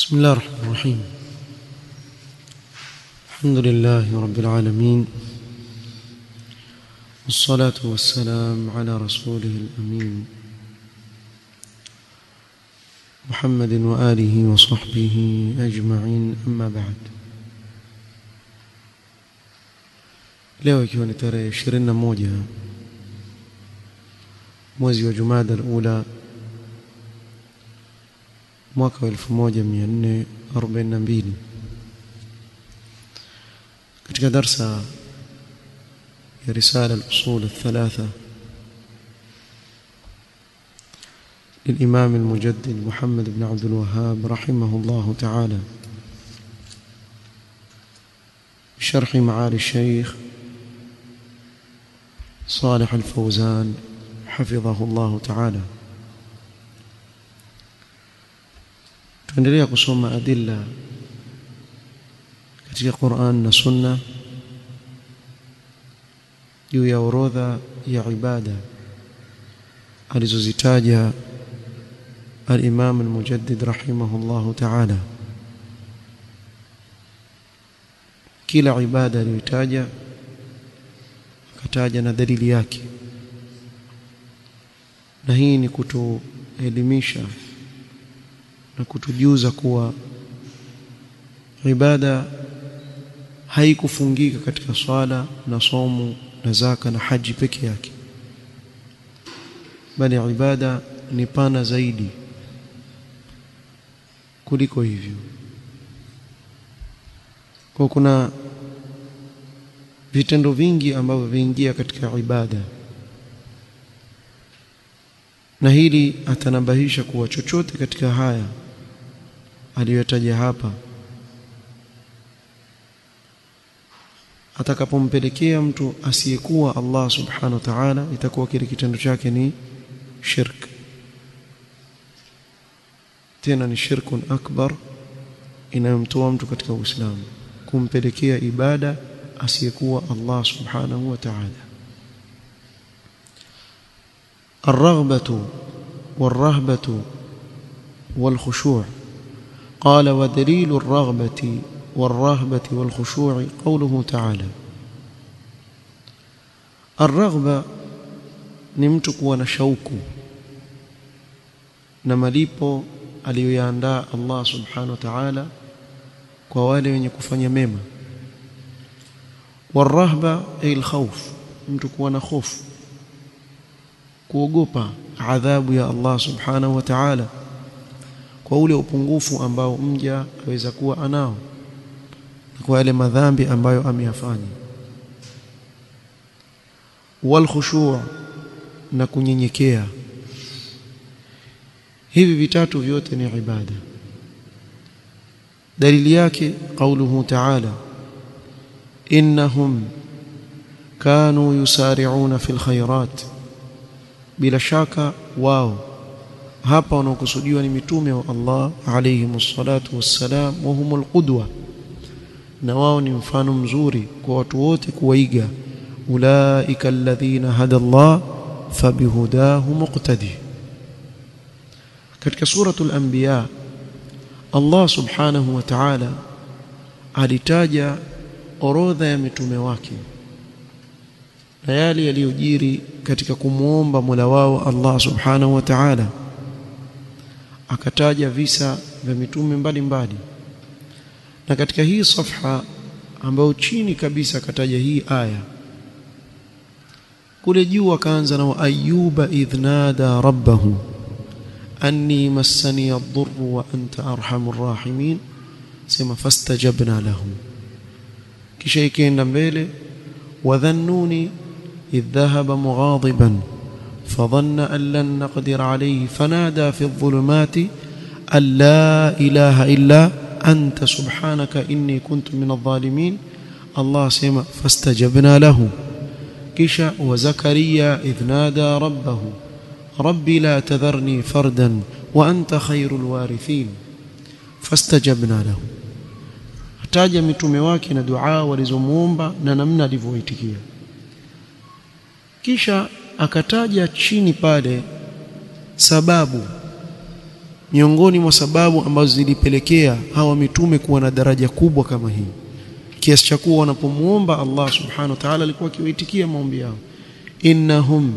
بسم الله الرحمن الرحيم الحمد لله رب العالمين والصلاة والسلام على رسوله الأمين محمد وآله وصحبه أجمعين أما بعد leo ikiwa ni tarehe 21 mwezi wa Jumada al-Ula mwaka wa 1442 katika darsa ya risala al-usul الثلاثه للإمام المجدد محمد بن عبد الوهاب رحمه الله تعالى بشرح معالي الشيخ صالح الفوزان حفظه الله تعالى tuendelea kusoma adilla katika Qur'an na Sunna juu ya orodha ya ibada alizozitaja al-Imam al-Mujaddid rahimahullahu ta'ala kila ibada aliyotaja akataja na dalili yake na hii ni kutuelimisha na kutujuza kuwa ibada haikufungika katika swala na somo na zaka na haji peke yake bali ibada ni pana zaidi kuliko hivyo kwa kuna vitendo vingi ambavyo viingia katika ibada na hili atanabahisha kuwa chochote katika haya aliyotaja hapa atakapompelekea mtu asiyekuwa Allah subhanahu wa ta'ala itakuwa kile kitendo chake ni shirk tena ni shirkun akbar inayomtoa mtu katika Uislamu kumpelekea ibada asiyekuwa Allah subhanahu wa ta'ala الرغبة والرهبة والخشوع قال ودليل الرغبة والرهبة والخشوع قوله تعالى الرغبة نمتك ونشوك نملipo aliyoyaandaa Allah subhanahu wa ta'ala kwa wale wenye kufanya mema warahba ay alkhawf mtu kuwa na hofu kuogopa adhabu ya Allah subhanahu wa ta'ala kwa ule upungufu ambao mja aweza kuwa anao kwa yale madhambi ambayo ameyafanya wal khushu' na kunyenyekea hivi vitatu vyote ni ibada dalili yake qauluhu ta'ala innahum kanu yusari'una fil khairat bila shaka wao hapa wanaokusudiwa ni mitume wa Allah alayhi msalatu wassalam wa humul qudwa na wao ni mfano mzuri kwa watu wote kuwaiga ulaika alladhina hada Allah fabihudahu muqtadi katika suratul anbiya Allah subhanahu wa ta'ala alitaja orodha ya mitume wake na yale yaliyojiri katika kumuomba Mola wao Allah Subhanahu wa Ta'ala akataja visa vya mitume mbalimbali na katika hii safha ambayo chini kabisa akataja hii aya kule juu akaanza na ayuba idhnada rabbahu anni massani ad-durr wa anta arhamur rahimin sema fastajabna lahu kisha ikaenda mbele wadhannuni إذ ذهب مغاضبا فظن أن لن نقدر عليه فنادى في الظلمات أن لا إله إلا أنت سبحانك إني كنت من الظالمين الله سيما فاستجبنا له كشا وزكريا إذ نادى ربه ربي لا تذرني فردا وأنت خير الوارثين فاستجبنا له ataja mitume wake na dua walizomuomba na namna alivyoitikia kisha akataja chini pale sababu miongoni mwa sababu ambazo zilipelekea hawa mitume kuwa na daraja kubwa kama hii kiasi cha kuwa wanapomuomba Allah subhanahu wa ta'ala alikuwa akiwaitikia maombi yao innahum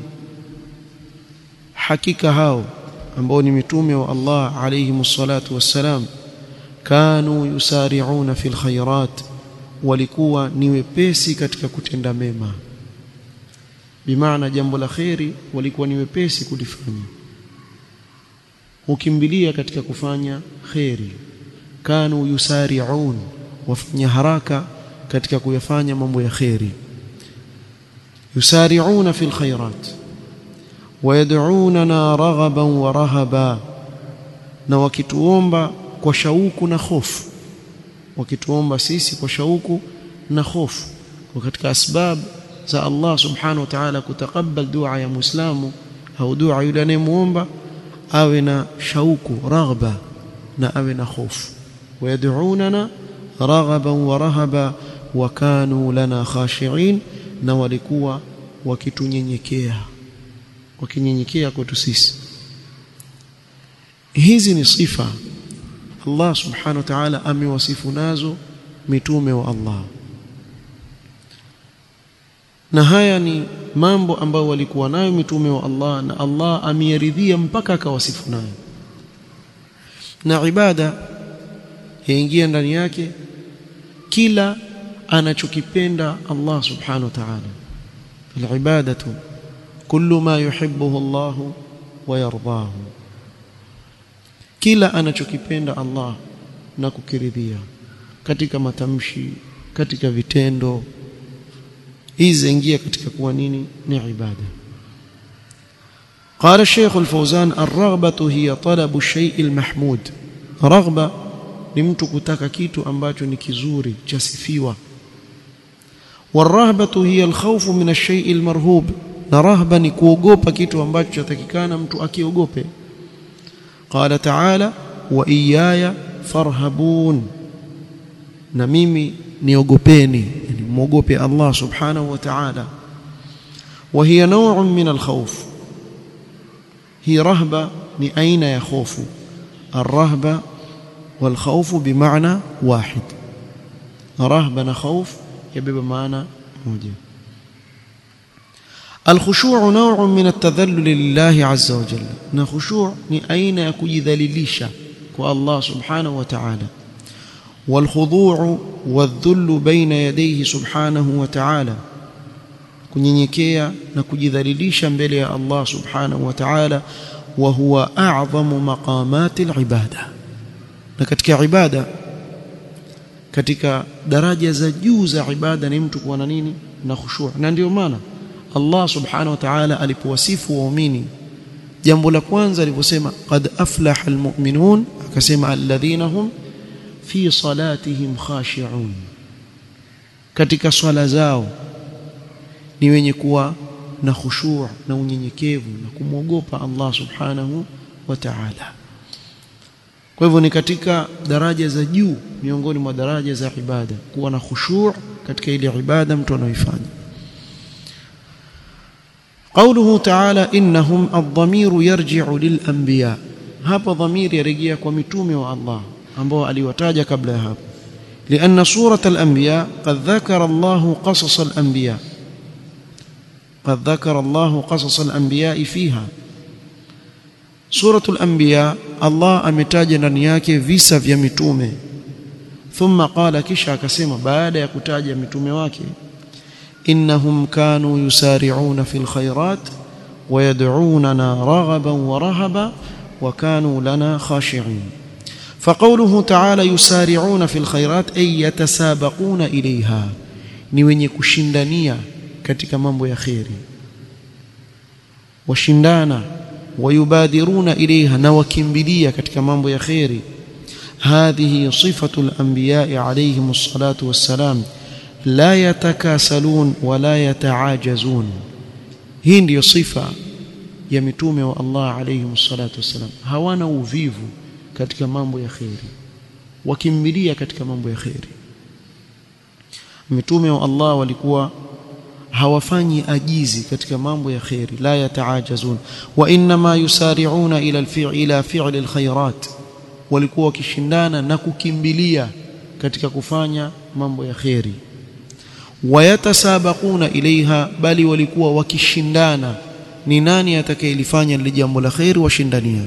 hakika hao ambao ni mitume wa Allah alayhi msalatu wassalam kanu yusari'una fil khairat walikuwa ni wepesi katika kutenda mema bimaana jambo la kheri walikuwa ni wepesi kulifanya ukimbilia katika kufanya kheri kanu yusari'un wafanya haraka katika kuyafanya mambo ya kheri yusari'una fil khairat wayad'unana raghaban wa rahaba na wakituomba kwa shauku na hofu wakituomba sisi kwa shauku na hofu kwa katika asbab za Allah subhanahu wa ta'ala kutakabal dua ya muislamu au dua yule anayemuomba awe na shauku raghba na awe na hofu wayad'unana raghaban wa rahaba wa kanu lana khashi'in na walikuwa wakitunyenyekea wakinyenyekea kwetu sisi hizi ni sifa Allah subhanahu wa ta'ala amewasifu nazo mitume wa Allah na haya ni mambo ambayo walikuwa nayo mitume wa Allah na Allah ameyaridhia mpaka akawasifu nayo na ibada yaingia ndani yake kila anachokipenda Allah subhanahu wa ta'ala العباده كل ما يحبه الله ويرضاه kila anachokipenda Allah na kukiridhia katika matamshi katika vitendo hizi ingia katika kuwa nini ni ibada قال الشيخ الفوزان الرغبة هي طلب الشيء المحمود رغبة ni mtu kutaka kitu ambacho ni kizuri chasifiwa والرهبة هي الخوف من الشيء المرهوب na rahba ni kuogopa kitu ambacho chatakikana mtu akiogope qala ta'ala wa iyaya farhabun na mimi niogopeni yani muogope Allah subhanahu wa ta'ala wa hiya naw'un min al-khawf hi rahba ni aina ya khofu الرهبه والخوف بمعنى واحد رهبه خوف يبقى معنى موجه الخشوع نوع من التذلل لله عز وجل na khushu' ni aina ya kujidhalilisha kwa Allah subhanahu wa ta'ala والخضوع والذل بين يديه سبحانه وتعالى kunyenyekea na kujidhalilisha mbele ya Allah subhanahu wa ta'ala wa huwa a'zamu maqamati al-ibada na katika ibada katika daraja za juu za ibada ni mtu kuwa na nini na khushu' na ndio maana Allah subhanahu wa ta'ala alipowasifu waumini jambo la kwanza aliposema qad aflaha almu'minun akasema alladhina hum fi salatihim khashi'un katika swala zao ni wenye kuwa na khushu' na unyenyekevu na kumwogopa Allah subhanahu wa ta'ala kwa hivyo ni katika daraja za juu miongoni mwa daraja za ibada kuwa na khushu' katika ile ibada mtu anaoifanya قوله تعالى انهم الضمير يرجع للانبياء hapa dhamiri yarejea kwa mitume wa Allah ambao aliwataja kabla ya hapo لان سوره الانبياء قد ذكر الله قصص الانبياء قد ذكر الله قصص الانبياء فيها سوره الانبياء الله ametaja ndani yake visa vya mitume thumma qala kisha akasema baada ya kutaja mitume wake إنهم كانوا يسارعون في الخيرات ويدعوننا رغبا ورهبا وكانوا لنا خاشعين فقوله تعالى يسارعون في الخيرات أي يتسابقون إليها ni wenye kushindania katika mambo ya kheri washindana wayubadiruna ilaiha na wakimbilia katika mambo ya kheri hadhihi sifatu al-anbiya'i alayhim as-salatu was-salam la yatakasalun wala yataajazun hii ndiyo sifa ya mitume wa Allah alayhi salatu wasalam hawana uvivu katika mambo ya khairi wakimbilia katika mambo ya khairi mitume wa Allah walikuwa hawafanyi ajizi katika mambo ya khairi la yataajazun wa inma yusari'una ila al-fi'li ila fi'li al-khairat walikuwa wakishindana na kukimbilia katika kufanya mambo ya khairi wayatasabaquna ilaiha bali walikuwa wakishindana ni nani atakayelifanya lile jambo la khairi washindania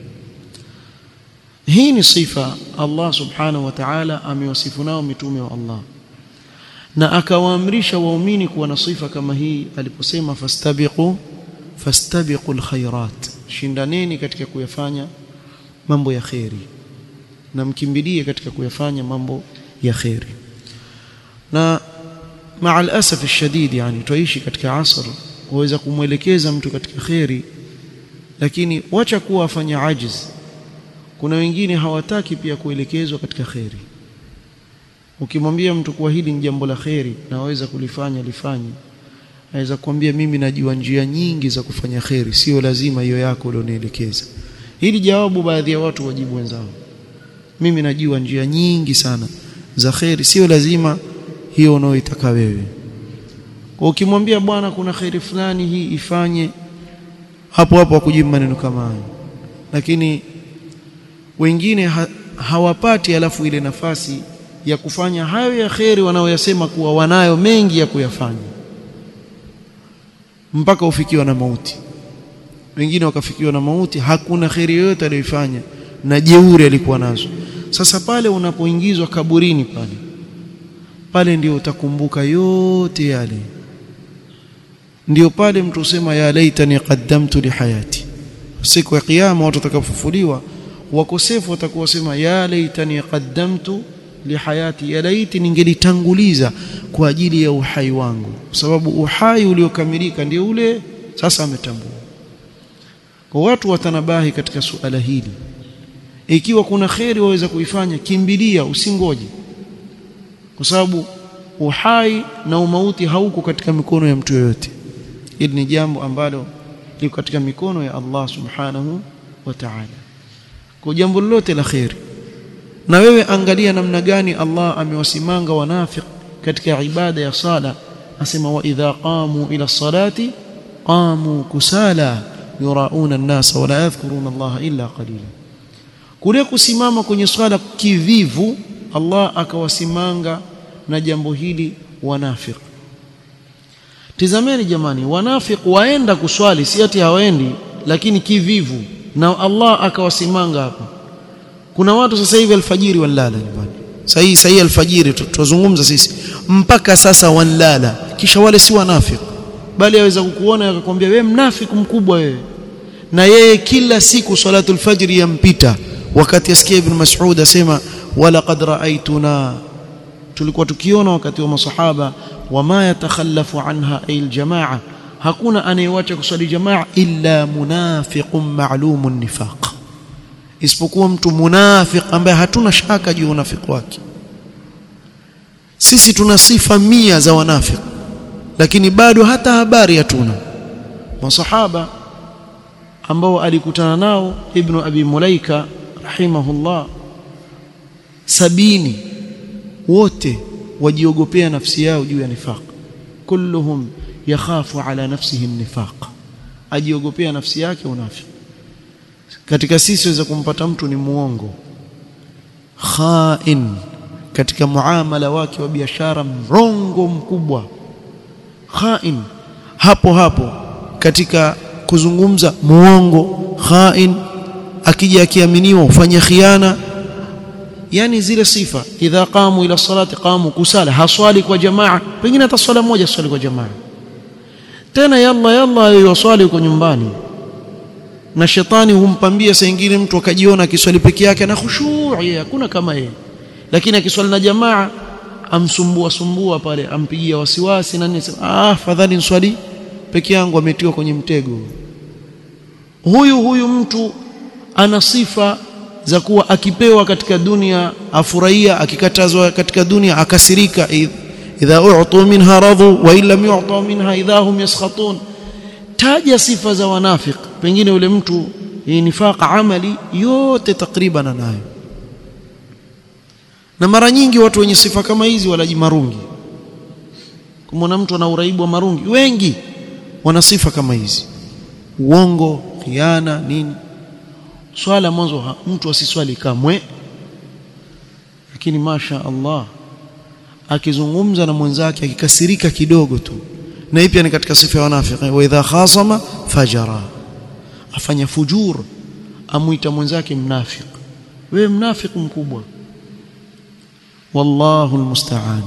hii ni sifa Allah subhanahu wa ta'ala amewasifu nao mitume wa Allah na akawaamrisha waumini kuwa na sifa kama hii aliposema fastabiqu fastabiqul khairat shindaneni katika kuyafanya mambo ya khairi na mkimbilie katika kuyafanya mambo ya khairi na maa alasaf alshadid yani tuishi katika asr waweza kumwelekeza mtu katika khairi lakini wacha kuwa afanya ajiz kuna wengine hawataki pia kuelekezwa katika khairi ukimwambia mtu kuwa hili ni jambo la khairi na waweza kulifanya lifanye aweza kuambia mimi najua njia nyingi za kufanya khairi sio lazima hiyo yako ulionielekeza hili jawabu baadhi ya watu wajibu wenzao mimi najua njia nyingi sana za khairi sio lazima hiyo unaoitaka wewe kwa ukimwambia bwana kuna khairi fulani hii ifanye hapo hapo akujibu maneno kama hayo lakini wengine ha, hawapati alafu ile nafasi ya kufanya hayo ya kheri wanaoyasema kuwa wanayo mengi ya kuyafanya mpaka ufikiwa na mauti wengine wakafikiwa na mauti hakuna kheri yoyote aliyoifanya na jeuri alikuwa nazo sasa pale unapoingizwa kaburini pale pale ndio utakumbuka yote yale ndio pale mtu usema ya laitani qaddamtu li hayati siku ya kiyama watu watakapofufuliwa wakosefu watakuwa sema ya laitani qaddamtu li hayati ya laiti ningelitanguliza kwa ajili ya uhai wangu kwa sababu uhai uliokamilika ndio ule sasa ametambua kwa watu watanabahi katika suala hili ikiwa kuna kheri waweza kuifanya kimbilia usingoje kwa sababu uhai na umauti hauko katika mikono ya mtu yoyote hili ni jambo ambalo liko katika mikono ya Allah subhanahu wa ta'ala kwa jambo lolote la kheri na wewe angalia namna gani Allah amewasimanga wanafiq katika ibada ya sala asema wa idha qamu ila salati qamu kusala yurauna an-nas wa la yadhkuruna Allah illa qalila kule kusimama kwenye swala kivivu Allah akawasimanga na jambo hili wanafiq tizameni jamani wanafiq waenda kuswali si ati hawaendi lakini kivivu na Allah akawasimanga hapa kuna watu sasa hivi alfajiri wanlala nyumbani sahi sahi alfajiri tuzungumza sisi mpaka sasa wanlala kisha wale si wanafiki bali aweza kukuona akakwambia wewe mnafiki mkubwa wewe na yeye kila siku salatul fajr yampita wakati asikia ibn Mas'ud asema wala qad ra'aytuna tulikuwa tukiona wakati wa masahaba wama yatakhallafu anha ay aljamaa hakuna anayewacha kusali jamaa illa munafiqun ma'lumun nifaq isipokuwa mtu munafiq ambaye hatuna shaka juu ya unafiki wake sisi tuna sifa mia za wanafiki lakini bado hata habari hatuna masahaba ambao alikutana nao ibn abi mulaika rahimahullah sabini wote wajiogopea nafsi yao juu ya nifaq kulluhum yakhafu ala nafsihi nifaq ajiogopea nafsi yake unafiki katika sisi waweza kumpata mtu ni muongo khain katika muamala wake wa biashara mrongo mkubwa khain hapo hapo katika kuzungumza muongo khain akija akiaminiwa ufanye khiana yani zile sifa idha qamu ila salati qamu kusala haswali kwa jamaa pengine hata swala moja swali kwa jamaa tena yalla yalla yoswali kwa nyumbani na shetani humpambia saa nyingine mtu akajiona akiswali peke yake na khushu' hakuna kama yeye lakini akiswali na jamaa amsumbua sumbua pale ampigia wasiwasi na nini ah fadhali nswali peke yangu ametiwa kwenye mtego huyu huyu mtu ana sifa za kuwa akipewa katika dunia afurahia akikatazwa katika dunia akasirika idha u'tu minha radhu wa illam yu'ta minha idha hum yaskhatun taja sifa za wanafik pengine yule mtu nifaqa amali yote takriban anayo na mara nyingi watu wenye sifa kama hizi walaji marungi kumwona mtu ana uraibu wa marungi wengi wana sifa kama hizi uongo khiana nini swala mwanzo mtu asiswali kamwe lakini masha Allah akizungumza na mwenzake akikasirika kidogo tu na hii pia ni katika sifa ya wanafiki wa idha khasama fajara afanya fujur amuita mwenzake mnafiki wewe mnafiki mkubwa wallahu almusta'an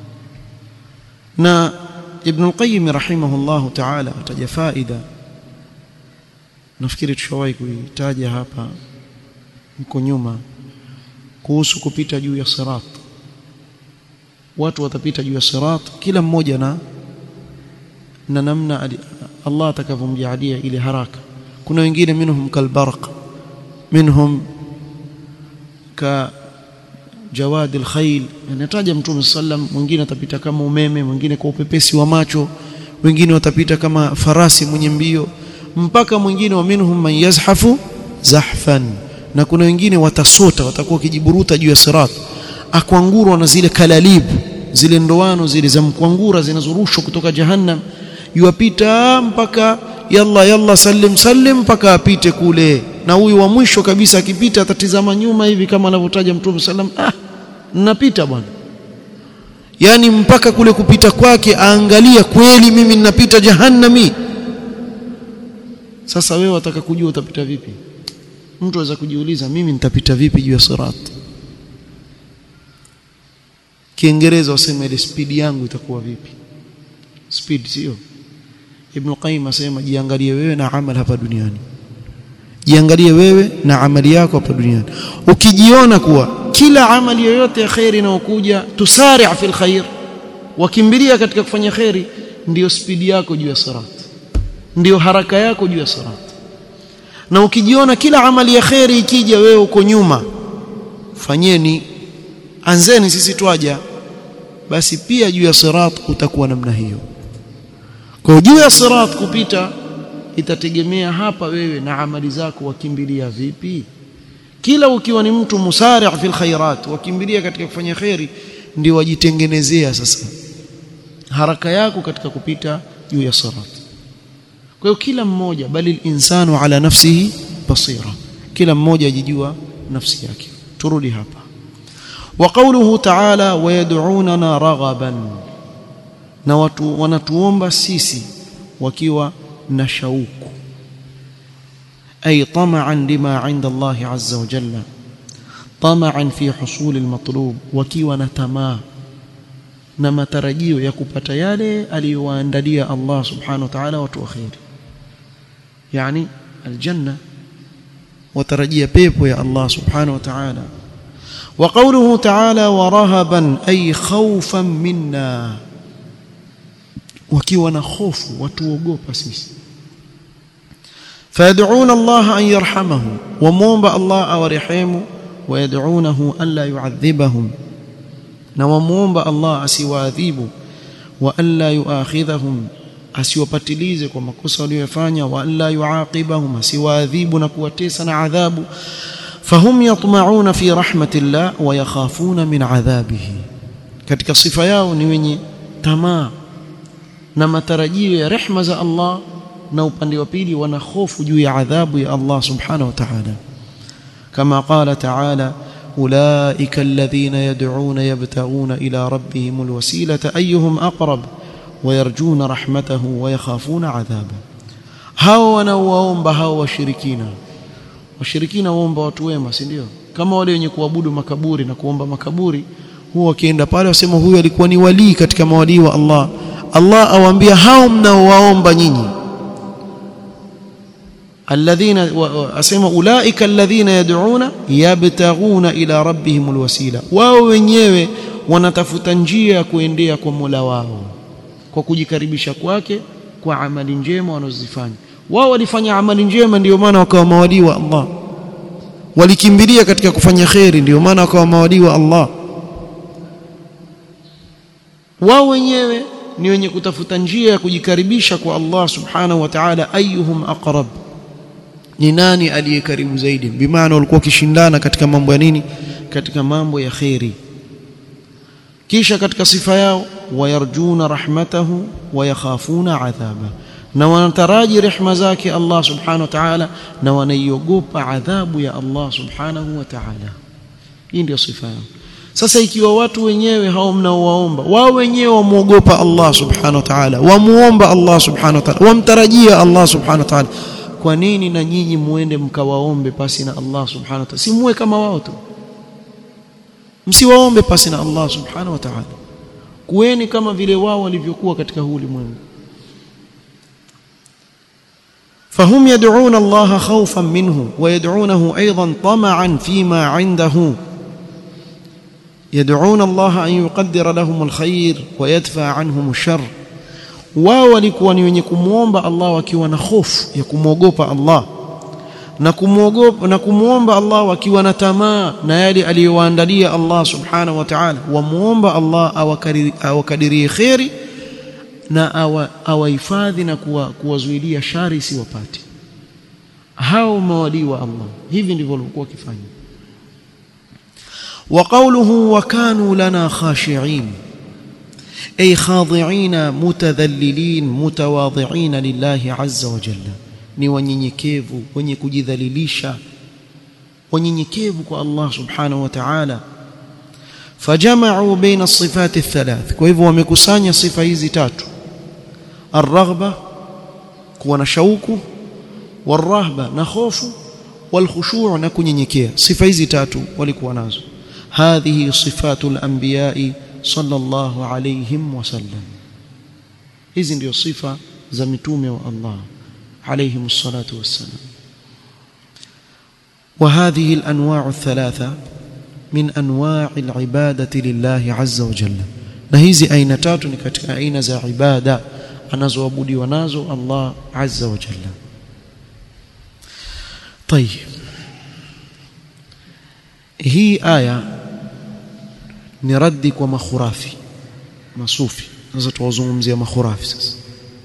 na ibn al-qayyim rahimahullahu ta'ala ataja faida nafikiri tushawahi kuitaja hapa mko nyuma kuhusu kupita juu ya sirat watu watapita juu ya sirat kila mmoja na na namna Allah atakavyomjalia ile haraka kuna wengine minhum kalbarq minhum ka jawad alkhayl anataja mtume sallam mwingine atapita kama umeme mwingine kwa upepesi wa macho wengine watapita kama farasi mwenye mbio mpaka mwingine wa minhum man yazhafu zahfan na kuna wengine watasota watakuwa kijiburuta juu ya sirat akwangurwa na zile kalalibu zile ndoano zile za mkwangura zinazorushwa kutoka jahannam yuapita mpaka yalla yalla sallim sallim mpaka apite kule na huyu wa mwisho kabisa akipita atatizama nyuma hivi kama anavyotaja mtume sallam ah ninapita bwana yani mpaka kule kupita kwake aangalia kweli mimi ninapita jahannami sasa wewe wataka kujua utapita vipi mtu aweza kujiuliza mimi nitapita vipi juu ya sirat kiingereza wasema ile speed yangu itakuwa vipi speed sio ibn qayyim asema jiangalie wewe na amal hapa duniani jiangalie wewe na amali yako hapa duniani ukijiona kuwa kila amali yoyote ya khairi inayokuja tusari' fil khair wakimbilia katika kufanya khairi ndiyo speed yako juu ya sirat ndiyo haraka yako juu ya sirat na ukijiona kila amali ya khairi ikija wewe uko nyuma fanyeni anzeni sisi twaja basi pia juu ya sirat utakuwa namna hiyo kwa juu ya sirat kupita itategemea hapa wewe na amali zako wakimbilia vipi kila ukiwa ni mtu musari' fil khairat wakimbilia katika kufanya khairi ndio wajitengenezea sasa haraka yako katika kupita juu ya sirat kwa hiyo kila mmoja bali insanu ala nafsihi basira kila mmoja ajijua nafsi yake turudi hapa wa qawluhu ta'ala wayad'unana raghaban na watu wanatuomba sisi wakiwa na shauku ay tama'an lima 'inda Allah 'azza wa jalla tama'an fi husul al-matlub wakiwa na tamaa na matarajio ya kupata yale aliyowaandalia Allah subhanahu wa ta'ala watu wakhiri yani aljanna watarajia pepo ya Allah subhanahu wa ta'ala وقوله تعالى ورهبا أي خوفا منا wakiwa na hofu watuogopa sisi fayad'una Allah an yarhamahu wamuomba Allah awarehemu wayad'unahu an la yu'adhibahum na wamuomba Allah asiwaadhibu wa an la yu'akhidhahum asiwapatilize kwa makosa waliyofanya wa an la yu'aqibahum asiwaadhibu na kuwatesa na adhabu fahum yatma'una fi rahmatillah wa yakhafuna min adhabihi katika sifa yao ni wenye tamaa na matarajio ya rehma za Allah na upande wa pili wana hofu juu ya adhabu ya Allah subhanahu wa ta'ala kama qala ta'ala ulaika alladhina yad'una yabtaguna ila rabbihim alwasilata ayyuhum aqrab wayarjuna rahmatahu wayakhafuna adhaba hao wanaowaomba hao washirikina washirikina waomba watu wema si ndio kama wale wenye kuabudu makaburi na kuomba makaburi huwa wakienda pale wasema huyu alikuwa ni walii katika mawalii wa Allah Allah awaambia hao mnaowaomba nyinyi alladhina asema ulaika alladhina yad'una yabtaghuna ila rabbihim alwasila wao wenyewe wanatafuta njia ya kuendea kwa Mola wao kwa kujikaribisha kwake kwa amali njema wanazozifanya wao walifanya amali njema ndio maana wakawa mawalii wa Allah walikimbilia katika kufanya khairi ndio maana wakawa mawalii wa Allah wao wenyewe ni wenye kutafuta njia ya kujikaribisha kwa Allah subhanahu wa ta'ala ayuhum aqrab ni nani aliye karibu zaidi bimaana walikuwa kishindana katika mambo ya nini katika mambo ya khairi kisha katika sifa yao ويرجون رحمته ويخافون عذابه na wanataraji rehema zake Allah subhanahu wa ta'ala na wanaiogopa adhabu ya Allah subhanahu wa ta'ala hii ndio sifa yao sasa ikiwa watu wenyewe hao mnaowaomba wao wenyewe wamuogopa Allah subhanahu wa ta'ala wamuomba Allah subhanahu wa ta'ala wamtarajia Allah subhanahu wa ta'ala kwa nini na nyinyi muende mkawaombe pasi na Allah subhanahu wa ta'ala si muwe kama wao tu msiwaombe pasi na Allah subhanahu wa ta'ala kuweni kama vile wao walivyokuwa katika huu ulimwengu فهم يدعون الله خوفا منه ويدعونه ايضا طمعا فيما عنده يدعون الله ان يقدر لهم الخير ويدفع عنهم الشر wao walikuwa ni wenye kumwomba Allah wakiwa na hofu ya kumwogopa Allah na kumwogopa na kumwomba Allah wakiwa na tamaa na yale aliyowaandalia Allah subhanahu wa ta'ala wamuomba Allah awakadirie khairi na awahifadhi na kuwazuilia shari isiwapate hao mawali wa Allah hivi ndivyo walikuwa wakifanya وقوله وكانوا لنا خاشعين أي خاضعين متذللين متواضعين لله عز وجل ni wanyenyekevu wenye kujidhalilisha wanyenyekevu kwa Allah subhanahu wa ta'ala fajama'u baina as-sifat ath-thalath kwa hivyo wamekusanya sifa hizi tatu ar-raghba kuwa na shauku war-rahba na hofu wal-khushu' na kunyenyekea sifa hizi tatu walikuwa nazo hadhihi sifatul anbiya'i sallallahu alayhim wasallam hizi ndio sifa za mitume wa Allah عليهم الصلاة والسلام وهذه الأنواع الثلاثة من أنواع العبادة لله عز وجل نهيزي أين تاتو نكتك أين ذا عبادة أنزو أبودي ونازو الله عز وجل طيب هي آية نردك ومخرافي مصوفي نزت وزومزي مخرافي سس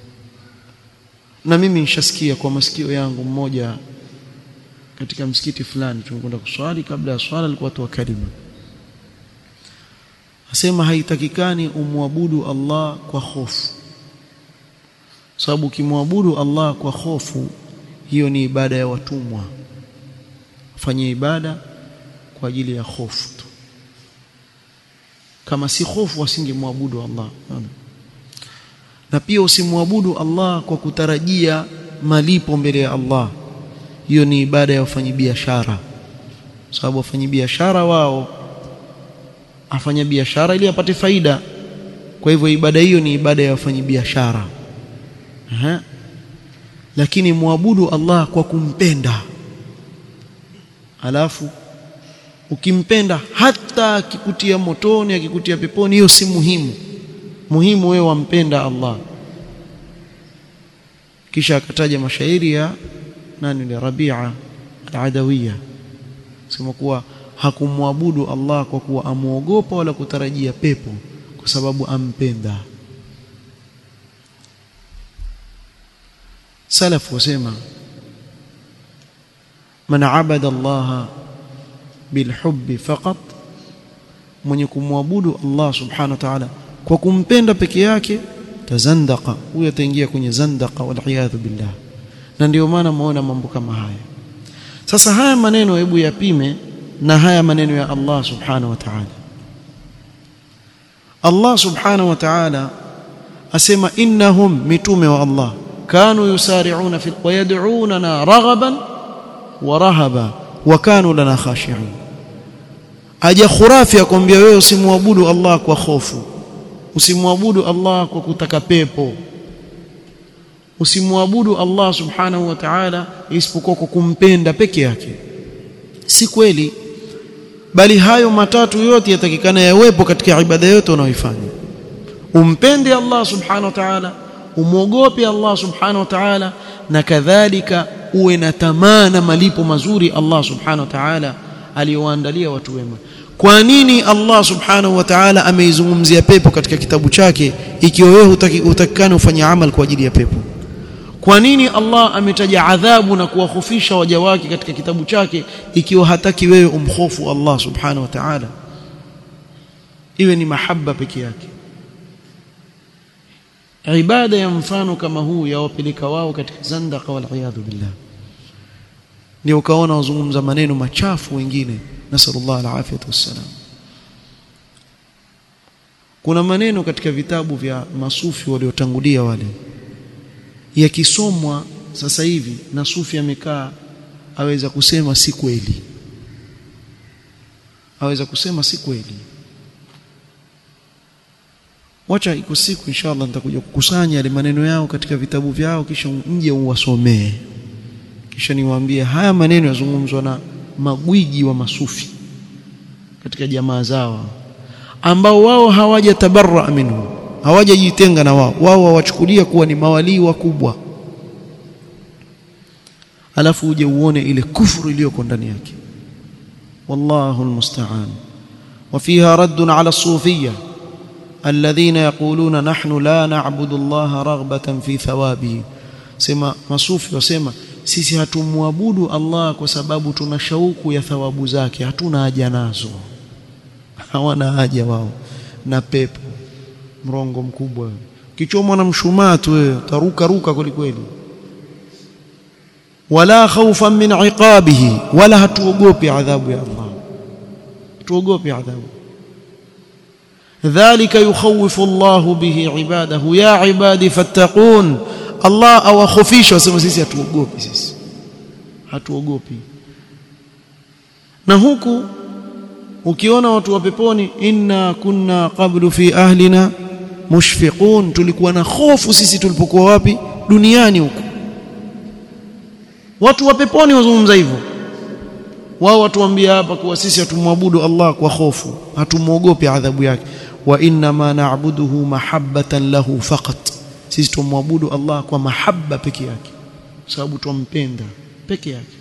na mimi nishasikia kwa masikio yangu mmoja katika msikiti fulani tumekwenda kuswali kabla ya swala alikuwa tu kalima asema haitakikani umwabudu Allah kwa hofu sababu ukimwabudu Allah kwa hofu hiyo ni ibada ya watumwa fanye ibada kwa ajili ya hofu tu kama si hofu wasingemwabudu Allah na pia usimwabudu Allah kwa kutarajia malipo mbele ya Allah hiyo ni ibada ya wafanyabiashara sababu wafanyabiashara wao afanya biashara ili apate faida kwa hivyo ibada hiyo ni ibada ya wafanyabiashara lakini muabudu Allah kwa kumpenda alafu ukimpenda hata akikutia motoni akikutia peponi hiyo si muhimu muhimu wewe wampenda Allah kisha akataja mashairi ya nani ni Rabi'a al-Adawiyya sema kuwa hakumwabudu Allah kwa kuwa amuogopa wala kutarajia pepo kwa sababu ampenda salaf wasema man abada Allah bilhubbi faqat mwenye kumwabudu Allah subhanahu wa ta'ala kwa kumpenda peke yake tazandaka huyo ataingia kwenye zandaka waliyadhu billah na ndio maana muona mambo kama haya sasa haya maneno hebu yapime na haya maneno ya Allah subhanahu wa ta'ala Allah subhanahu wa ta'ala asema innahum mitume wa Allah kanu yusari'una fi wa yad'unana raghaban wa rahaba wa kanu lana khashi'in aja khurafi akwambia wewe usimwabudu Allah kwa hofu usimwabudu Allah kwa kutaka pepo usimwabudu Allah subhanahu wa ta'ala isipokuwa kwa kumpenda peke yake si kweli bali hayo matatu yote yatakikana yawepo katika ibada yote unayoifanya umpende Allah subhanahu wa ta'ala umwogope Allah subhanahu wa ta'ala na kadhalika uwe na tamaa na malipo mazuri Allah subhanahu wa ta'ala aliyowaandalia watu wema kwa nini Allah subhanahu wa ta'ala ameizungumzia pepo katika kitabu chake ikiwa wewe hutakikani ufanye amal kwa ajili ya pepo kwa nini Allah ametaja adhabu na kuwahofisha waja wake katika kitabu chake ikiwa hataki wewe umhofu Allah subhanahu wa ta'ala iwe ni mahaba peke yake ibada ya mfano kama huu yawapeleka wao katika zandaka wal iyadhu billah ndio ukaona wazungumza maneno machafu wengine nasallallahu alafiyatu wassalam kuna maneno katika vitabu vya masufi waliotangulia wale yakisomwa sasa hivi na sufi amekaa aweza kusema si kweli aweza kusema si kweli wacha iko siku inshallah nitakuja kukusanya yale maneno yao katika vitabu vyao kisha mje uwasomee kisha niwaambie haya maneno yazungumzwa na magwiji wa masufi katika jamaa zao ambao wao hawajatabarra minhu hawajajitenga na wao wao wawachukulia kuwa ni mawalii wakubwa alafu uje uone ile kufuru iliyoko ndani yake wallahu almusta'an وفيها رد على الصوفيه الذين يقولون نحن لا نعبد الله رغبة في ثوابه sema masufi wasema sisi hatumwabudu Allah kwa sababu tuna shauku ya thawabu zake hatuna haja nazo hawana haja wao na pepo mrongo mkubwa kichomwa na mshumaa tu wewe taruka ruka kweli kweli wala khawfan min iqabihi wala hatuogopi adhabu ya Allah tuogopi adhabu ذلك يخوف الله به عباده يا عبادي فاتقون الله awakhofisha wasema sisi hatuogopi sisi hatuogopi na huku ukiona watu wa peponi inna kunna qablu fi ahlina mushfiqun tulikuwa na hofu sisi tulipokuwa wapi duniani huku watu wa peponi wazungumza hivyo wao watuambia hapa kuwa sisi hatumwabudu Allah kwa hofu hatumuogopi adhabu yake wa inna ma na'buduhu mahabbatan lahu faqat sisi tumwabudu Allah kwa mahabba peke yake sababu tumpenda peke yake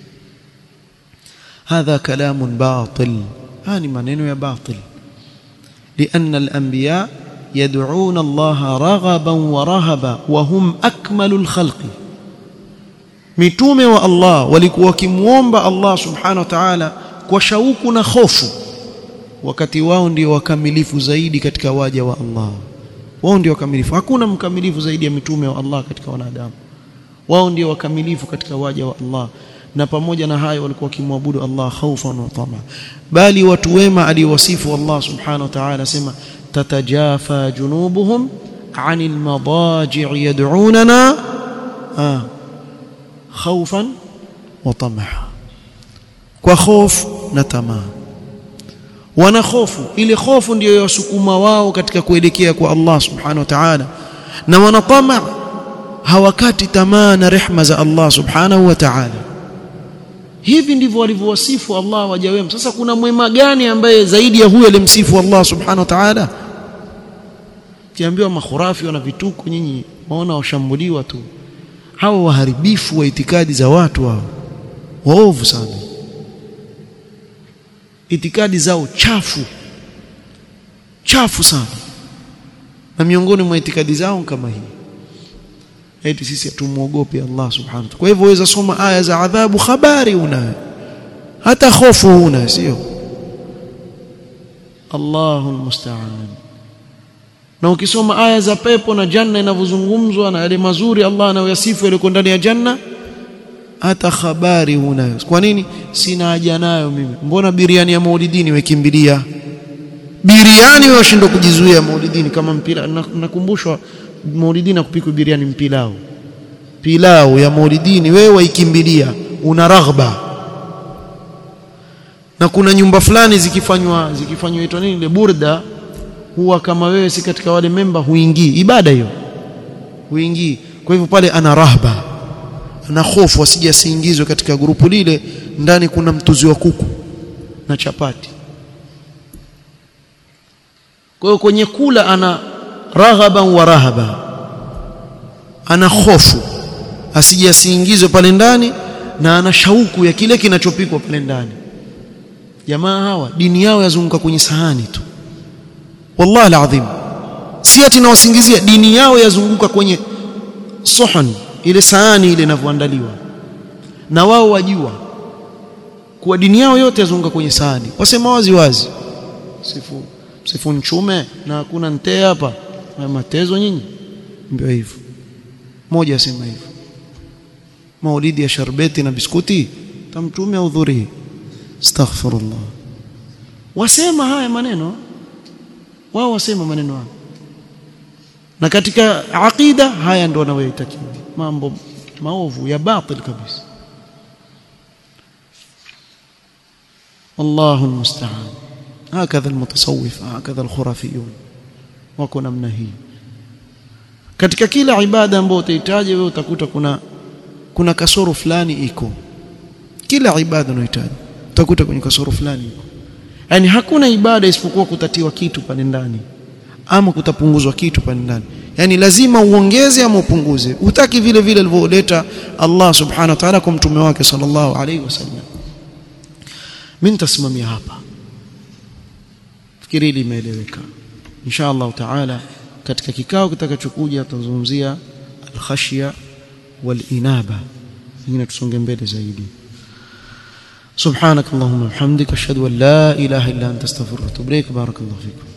hadha kalamun batil hani maneno ya batil لأن الأنبياء يدعون الله رغبا ورهبا وهم أكمل الخلق mitume wa Allah walikuwa wakimuomba Allah subhanahu wa ta'ala kwa shauku na hofu wakati wao ndio wakamilifu zaidi katika waja wa Allah wao ndio wakamilifu hakuna mkamilifu zaidi ya mitume wa Allah katika wanadamu wao ndio wakamilifu katika waja wa Allah na pamoja na hayo walikuwa wakimwabudu Allah khaufan wa tama bali watu wema aliwasifu Allah subhanahu wa ta'ala sema tatajafa junubuhum anil madaji' yad'unana ah khaufan wa tamaa kwa hofu na tamaa wana hofu ile hofu ndiyo yawasukuma wao katika kuelekea kwa Allah subhanahu wa ta'ala na wana tamaa hawakati tamaa na rehma za Allah subhanahu wa ta'ala hivi ndivyo walivyowasifu Allah waja wema sasa kuna mwema gani ambaye zaidi ya huyo alimsifu Allah subhanahu wa ta'ala kiambiwa makhurafi wana vituko nyinyi waona washambuliwa tu hawa waharibifu wa itikadi za watu hao waovu sana itikadi zao chafu chafu sana na miongoni mwa itikadi zao kama hii eti sisi hatumuogopi Allah subhanahu wa kwa hivyo waweza soma aya za adhabu habari una hata hofu una sio Allahu musta'an na ukisoma aya za pepo na janna inavyozungumzwa na yale mazuri Allah anayoyasifu yale ndani ya janna hata habari hunayo kwa nini sina haja nayo mimi mbona biriani ya maulidini wekimbilia biriani washindwa kujizuia maulidini kama mpira nakumbushwa maulidini na kupikwa biriani mpilao pilau ya maulidini wewe waikimbilia una raghba na kuna nyumba fulani zikifanywa zikifanywa itwa nini ile burda huwa kama wewe si katika wale memba huingii ibada hiyo huingii kwa hivyo pale ana rahba ana hofu asije asiingizwe katika grupu lile ndani kuna mtuzi wa kuku na chapati kwa hiyo kwenye kula ana raghaban wa rahaba ana hofu asije asiingizwe pale ndani na ana shauku ya kile kinachopikwa pale ndani jamaa hawa dini yao yazunguka kwenye sahani tu wallahi alazim si ati nawasingizia dini yao yazunguka kwenye sohon ile sahani ile inavyoandaliwa na wao wajua kuwa dini yao yote yazunguka kwenye sahani wasema wazi wazi sifu sifu nchume na hakuna nte hapa na matezo nyinyi ndio hivyo mmoja asema hivyo maulidi ya sharbeti na biskuti tamtume audhuri astaghfirullah wasema haya maneno wao wasema maneno haya na katika aqida haya ndio wanayoitakiwa mambo maovu ya batil kabisa الله المستعان هكذا المتصوف هكذا الخرافيون wako namna hii katika kila ibada ambayo utahitaji wewe utakuta kuna kuna kasoro fulani iko kila ibada unayohitaji utakuta kwenye kasoro fulani iko yani hakuna ibada isipokuwa kutatiwa kitu pale ndani ama kutapunguzwa kitu pale ndani yani lazima uongeze ama upunguze utaki vile vile alivyoleta Allah subhanahu wa ta'ala kwa mtume wake sallallahu alaihi wasallam mimi nitasimamia hapa fikiri limeeleweka insha Allah taala katika kikao kitakachokuja tutazungumzia al-khashya wal-inaba ingine tusonge mbele zaidi سبحانك اللهم وبحمدك اشهد ان لا اله الا انت استغفرك واتوب اليك بارك الله فيكم